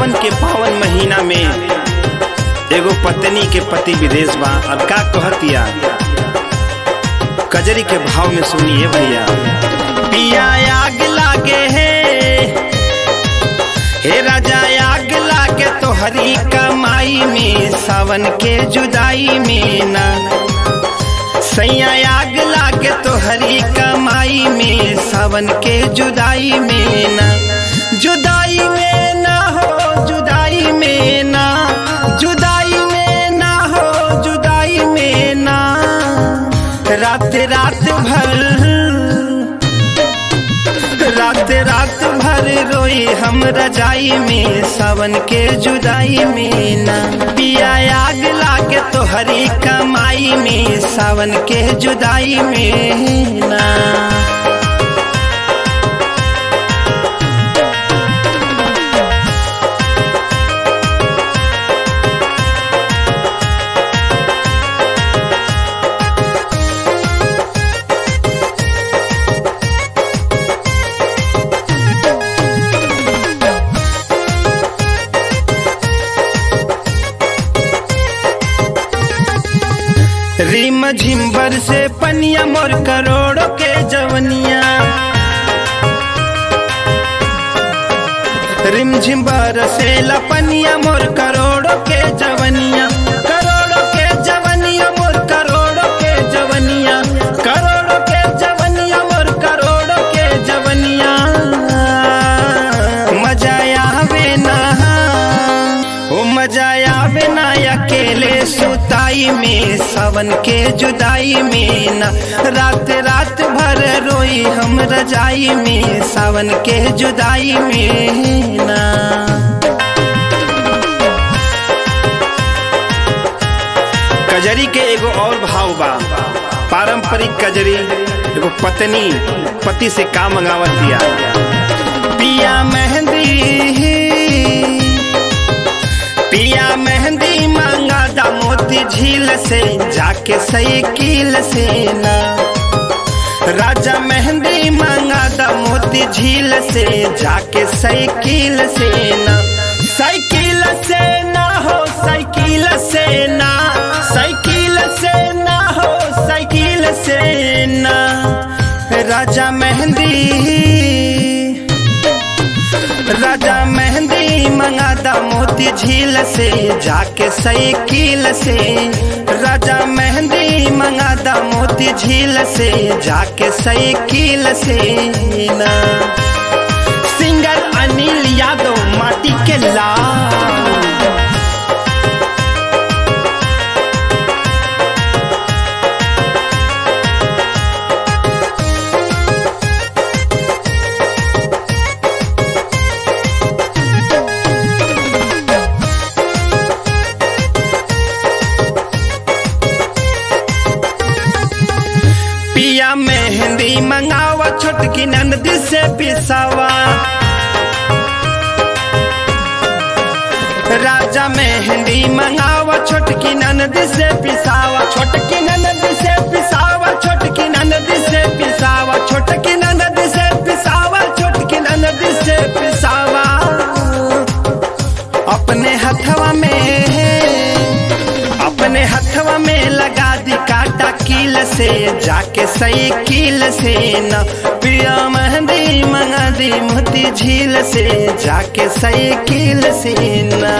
सावन के पावन महीना में एगो पत्नी के पति विदेश बा अब का कहतिया कजरी के भाव में सुनिए भैया पिया आग लागे है हे राजा आग लागे तोहरी कमाई में सावन के जुदाई में ना सैया आग लागे तोहरी कमाई में सावन के जुदाई में ना जुदाई में ना हो जुदाई में ना जुदाई में ना हो जुदाई में ना रात रात भर रात रात भर रोई हम रजाई में सावन के जुदाई में ना पिया आग लागे तोहरी कमाई में सावन के जुदाई में ना रिम झिम्बर से पनिया मोर करोड़ों के जवनिया रिम झिम्बर से लपनिया मोर करोड़ों के जवनिया करोड़ों के जवनिया मोर करोड़ों के जवनिया करोड़ों के जवनिया मोर करोड़ों के जवनिया मजा आवे ना ओ मजा आवे ना अकेले सुताई में सावन के जुदाई में ना रात रात भर रोई हम रजाई में सावन के जुदाई में ना कजरी के एगो और भाव बा पारंपरिक कजरी एगो पत्नी पति से का मंगावत दिया पिया मेहंदी पिया मेहंदी मांगा दा मोती झील से जाके साइकिल से ना राजा मेहंदी मांगा दा मोती झील से जाके साइकिल से ना साइकिल से ना हो साइकिल से ना साइकिल से ना हो साइकिल से ना राजा मेहंदी राजा मेहंदी मंगादा मोती झील से जाके साइकिल से राजा मेहंदी मंगादा मोती झील से जाके साइकिल से ना सिंगर अनिल यादव माटी के लाल पिया मेहंदी मंगावा छोटकी नंद से पिसावा राजा मेहंदी मंगावा छोटकी ननद से पिसावा छोटकी ननद से पिसावा छोटकी ननद से पिसावा छोटकी ननद से पिसावा छोटकी ननद से पिसावा अपने हथवा में अपने हथवा में लगा दी काटा कील से जाके सही कील से न पिया मेहंदी मंगा दी मोती झील से जाके सही कील से न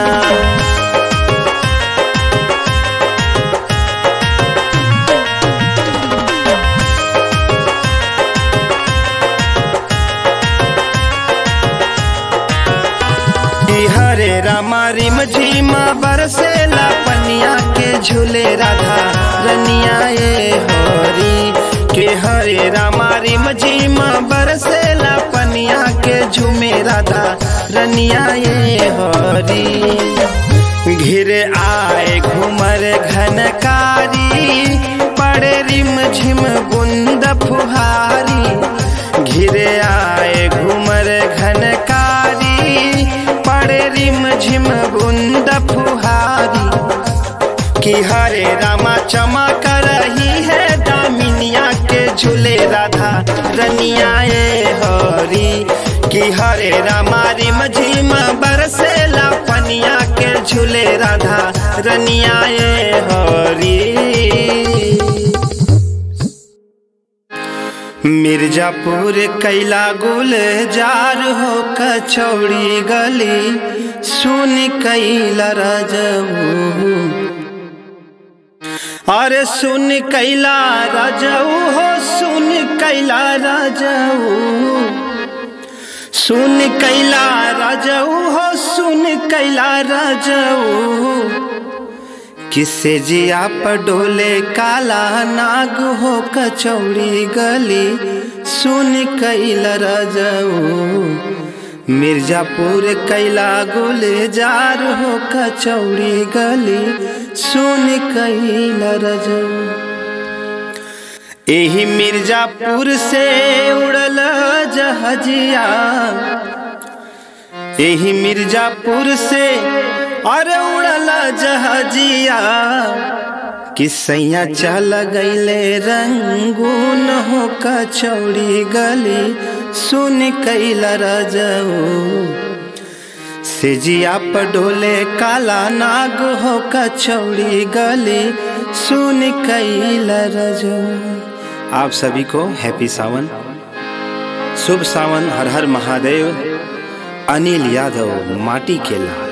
हरे रामा रिम झीमा बरसेला पनिया के झूले राधा रनिया ये होरी के हरे रामा रिम झीमा बरसेला पनिया के झूमे राधा रनिया ये होरी घिरे आए घुमर घनकारी पड़े रिम झिम बुंद फुहारी घिरे आए घुमर घनकारी पड़े रिम झिम बुंद फुहारी कि हरे रामा चमक रही है दामिनिया के झूले राधा रनिया ए हरी कि हरे रामा रिम झिम बरसेला झूले राधा रनियाए हरी मिर्जापुर कैला गुल जार हो कचौड़ी गली सुन कैला राजऊ अरे सुन कैला राजऊ हो सुन कैला राजऊ सुन कैला राजऊ हो सुन कैला राजऊ किसे जिया पडोले काला नाग हो कचौड़ी गली सुन कैला राजऊ मिर्जापुर कैला गुलजार हो कचौड़ी गली सुन कैला राजऊ एही मिर्जापुर से उड़ल जहजिया एही मिर्जापुर से अरे उड़ल जहजिया किसैया चल गईले रंगून हो कचौड़ी गली सुन कैला रजऊ सेजिया पडोले काला नाग हो कचौड़ी गली सुन कैला रजऊ आप सभी को हैप्पी सावन शुभ सावन हर हर महादेव अनिल यादव माटी केला